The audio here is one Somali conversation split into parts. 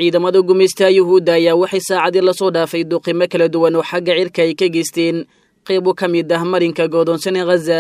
ciidamada gumaystaha yuhuudda ayaa waxay saacadii lasoo dhaafay duqimo kala duwan oo xagga cirka ay ka geysteen qaybo ka mid ah marinka goodoonsan ee khaza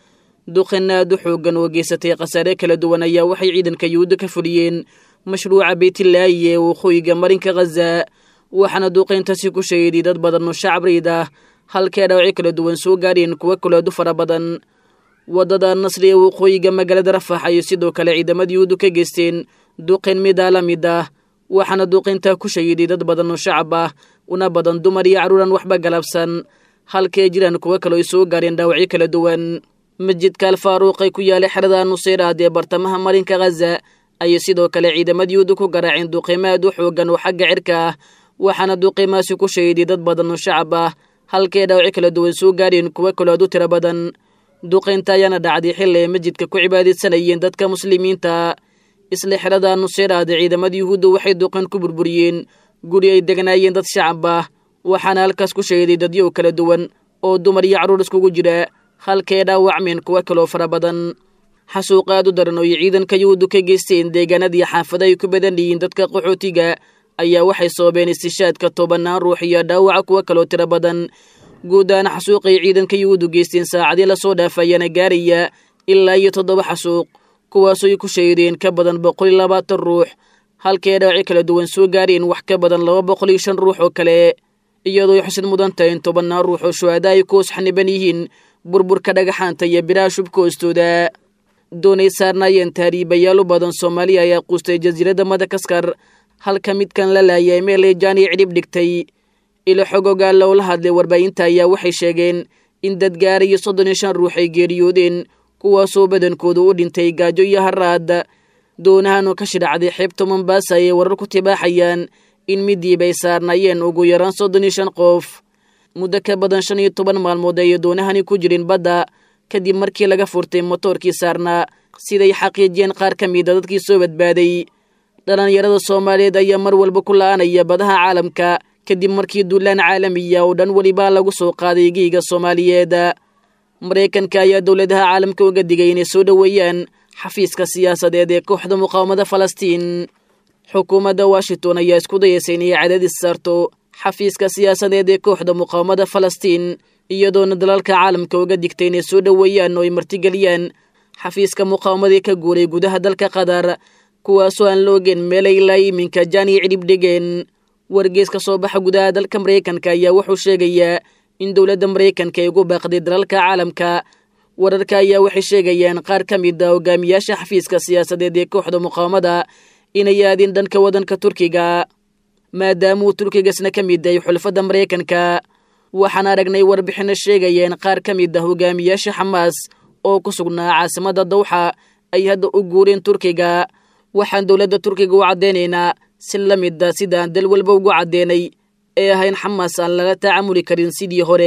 duqin aad u xooggan oo geysatay khasaare kala duwan ayaa waxay ciidanka yuhuudda ka fuliyeen mashruuca beytlaayi ee waqooyiga marinka khaza waxaana duqayntaasi ku shahiday dad badan oo shacab riid ah halkee dhaawacyo kala duwan soo gaadheen kuwo kaleedu fara badan waddada nasri ee waqooyiga magaalada rafax ayay sidoo kale ciidamada yuhuuddu ka geysteen duqayn midaa la mid ah waxaana duqayntaa ku shahiday dad badan oo shacab ah una badan dumar iyo carruuran waxba galabsan halkee jiraan kuwo kaleo ay soo gaareen dhaawacyo kala duwan masjidka alfaaruuq ee ku yaala xerada nuseyraad ee bartamaha marinka khaza ayay sidoo kale ciidamada yuhuudda ku garaaceen duqiimo aad u xooggan oo xagga cirka ah waxaana duqiimaasi ku shahiday dad badan oo shacab ah halkee dhaawacyo kala duwan soo gaareen kuwo kaloo aad u tiro badan duqaynta ayaana dhacday xilli ay masjidka ku cibaadaysanayeen dadka muslimiinta isla xerada nuseyraad ciidamada yuhuudda waxay duqayn ku burburiyeen guri ay degnaayeen dad shacab ah waxaana halkaas ku shahiday dadyo kala duwan oo dumar iyo carruur iskugu jira halkee dhaawacmeen kuwo kaloo fara badan xasuuq aad u daran oo ay ciidanka yuhuuddu ka geysteen deegaanadii xaafada ay ku badan yihiin dadka qaxootiga ayaa waxay soobeen istishaadka tobannaan ruux iyo dhaawaca kuwo kaloo tiro badan guud ahaan xasuuqay ciidanka yuhuuddu geysteen saacadii lasoo dhaafayaana gaaraya ilaa iyo toddoba xasuuq kuwaasoo ay ku shahideen ka badan boqol iyo labaatan ruux halkee dhaawaci kala duwan soo gaareen wax ka badan laba boqol iyo shan ruux oo kale iyadoo ay xusid mudan tahay in tobannaan ruux oo shuhada ay ku hoos xaniban yihiin burburka dhagaxaanta iyo biraha shubka hoostooda doonay saarnaayeen taariibayaal u badan soomaaliya ayaa quustay jasiiradda madagaskar halka midkan la laayay meel ay jaani cidhib dhigtay ilo xogogaa loola hadlay warbaahinta ayaa waxay sheegeen in dad gaara iyo soddon iyo shan ruux ay geeriyoodeen kuwaasoo badankooda u dhintay gaajo iyo haraad doonahan oo ka shidhacday xeebta mombaasa ayay warar ku tibaaxayaan in midiiba ay saarnaayeen ugu yaraan soddon iyo shan qof muddo ka badan shan iyo toban maalmood ayay doonahani ku jirin badda kadib markii laga furtay motoorkii saarnaa siday xaqiijiyeen qaar ka mida dadkii soo badbaaday dhallinyarada soomaaliyeed ayaa mar walba ku la'anaya badaha caalamka kadib markii duulaan caalamiya oo dhan welibaa lagu soo qaaday giiga soomaaliyeed maraykanka ayaa dowladaha caalamka uga digay inay soo dhoweeyaan xafiiska siyaasadeed ee kooxda muqaawamada falastiin xukuumadda washington ayaa isku dayaysa inay cadaadis saarto xafiiska siyaasadeed ee kooxda muqaawamada falastiin iyadoona dalalka caalamka uga digtay inay soo dhoweeyaan oo ay martigeliyaan xafiiska muqaawamadii ka guuray gudaha dalka qatar kuwaasoo aan la ogeen meelay ilaa iminka jaani cidhib dhigeen wargees ka soo baxa gudaha dalka maraykanka ayaa wuxuu sheegayaa in dowladda maraykanka ay ugu baaqday dalalka caalamka wararka ayaa waxay sheegayaan qaar ka mid a hogaamiyaasha xafiiska siyaasadeed ee kooxda muqaawamada inay aadin dhanka waddanka turkiga maadaama uu turkigasna ka mid yahay xulfadda maraykanka waxaan aragnay warbixinno sheegayeen qaar ka mid ah hogaamiyaasha xamaas oo ku sugnaa caasimadda dawxa ay hadda u guureen turkiga waxaan dowladda turkiga u caddaynaynaa si la mid a sidaan dal walba ugu caddeenay ee ahayn xamaas aan lala tacaamuli karin sidii hore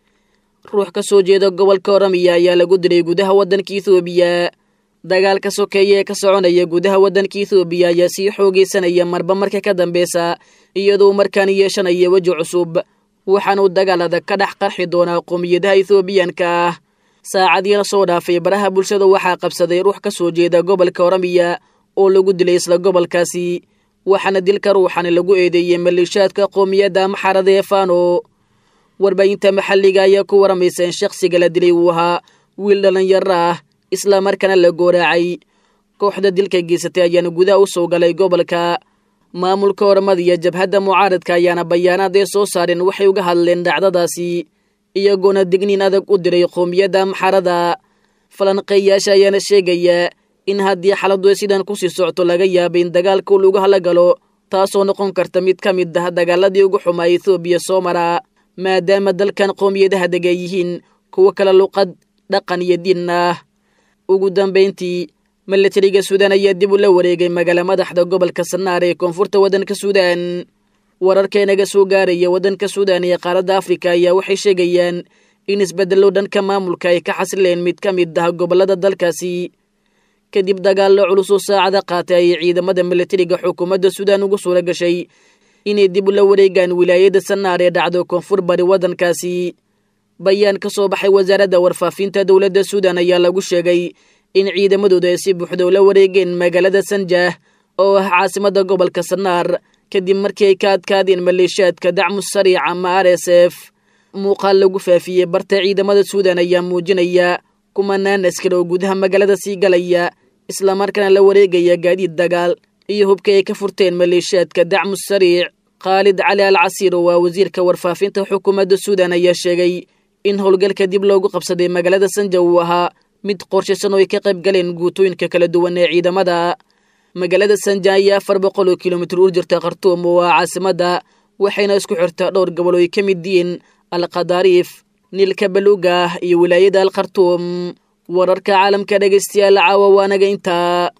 ruux ka soo jeeda gobolka oramiya ayaa lagu dilay gudaha waddanka ethoobiya dagaalka sokeeye ee ka soconaya gudaha waddanka ethoobiya ayaa sii xoogaysanaya marba marka ka dambeysa iyadoo markaan yeeshanaya weji cusub waxaanuu dagaal adag ka dhex qarxi doonaa qoomiyadaha ethoobiyanka ah saacadii la soo dhaafay baraha bulshada waxaa qabsaday ruux ka soo jeeda gobolka oramiya oo lagu dilay isla gobolkaasi waxaana dilka ruuxani lagu eedeeyey maleeshaadka qoomiyadda maxarada ee fano warbaahinta maxalliga ayaa ku waramaysa in shakhsiga la dilay uu ahaa wiil dhallinyaro ah isla markaana la gooraacay kooxda dilka geysatay ayaana gudaha u soo galay gobolka maamulka ormada iyo jabhadda mucaaradka ayaana bayaanaad ay soo saareen waxay uga hadleen dhacdadaasi iyagoona digniin adag u diray qoomiyadda maxarada falanqeeyaasha ayaana sheegaya in haddii xaladdu sidan kusii socto laga yaabay in dagaalka uu lagu hala galo taasoo noqon karta mid ka mid ah dagaaladii ugu xumaa ethoobiya soo mara maadaama dalkan qoomiyadaha dega yihiin kuwo kale luqad dhaqan iyo diin ah ugu dambayntii milatariga suudaan ayaa dib u la wareegay magaala madaxda gobolka sanaar ee koonfurta waddanka suudaan wararkeenaga soo gaaraya waddanka suudaan iyo qaaradda afrika ayaa waxay sheegayaan in isbeddello dhanka maamulka ay ka xasileen mid ka mid ah gobollada dalkaasi kadib dagaallo culus oo saacada qaatay ayay ciidamada milatariga xukuumadda suudaan ugu suura gashay inay dib ula wareegaan wilaayadda sanaar ee dhacdo koonfur bari waddankaasi bayaan ka soo baxay wasaaradda warfaafinta dowladda suudaan ayaa lagu sheegay in ciidamadooda ay si buuxda ula wareegeen magaalada sanjah oo ah caasimadda gobolka sanaar kadib markii ay ka adkaadeen maleeshiyaadka dacmu sariic ama r s f muuqaal lagu faafiyey barta ciidamada suudan ayaa muujinaya kumanaan askar oo gudaha magaalada sii galaya islamarkaana la wareegaya gaadiid dagaal iyo hubka ay ka furteen maleeshiyaadka dacmu sariic khaalid cali al casiir oo waa wasiirka warfaafinta xukuumadda suudan ayaa sheegay in howlgalka dib loogu qabsaday magaalada sanja uu ahaa mid qorshaysan oo ay ka qayb galeen guutooyinka kala duwan ee ciidamada magaalada sanja ayaa afar boqol oo kilomitir u jirta khartuum oo ah caasimadda waxayna isku xirtaa dhowr gobol oo ay ka mid yihiin alkhadaariif niilka baluuga iyo wilaayada al khartuum wararka caalamka dhegaystayaal caawa waanaga intaa